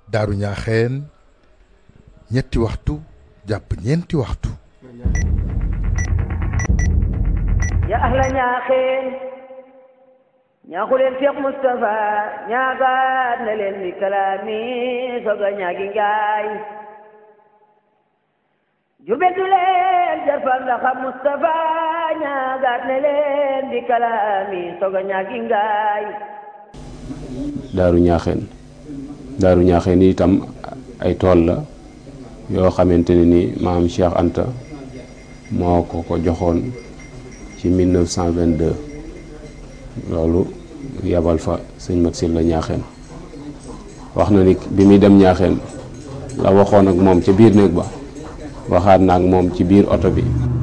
daaru ñaaxeen ñetti waxtu jàpp ñeenti waxtu ya ahla ñaaxeen ñaaxu leen Cheikh Moustapha ñaagaat na leen ni kalaami soga ñaagi ngaay jurbel du leen jarfal la xam Moustapha ñaagaat na leen di kalaami soga ñaagi ngaay daaru ñaaxeen daaru ñaaxeen itam ay tool la yoo xamante ne ni maam Cheikh Anta moo ko ko joxoon ci 1922 loolu yabal fa sëñ Mat Silla ñaaxeen wax na ni bi muy dem ñaaxeen la waxoon ak moom ca biir néeg ba waxaat na ak moom ci biir oto bi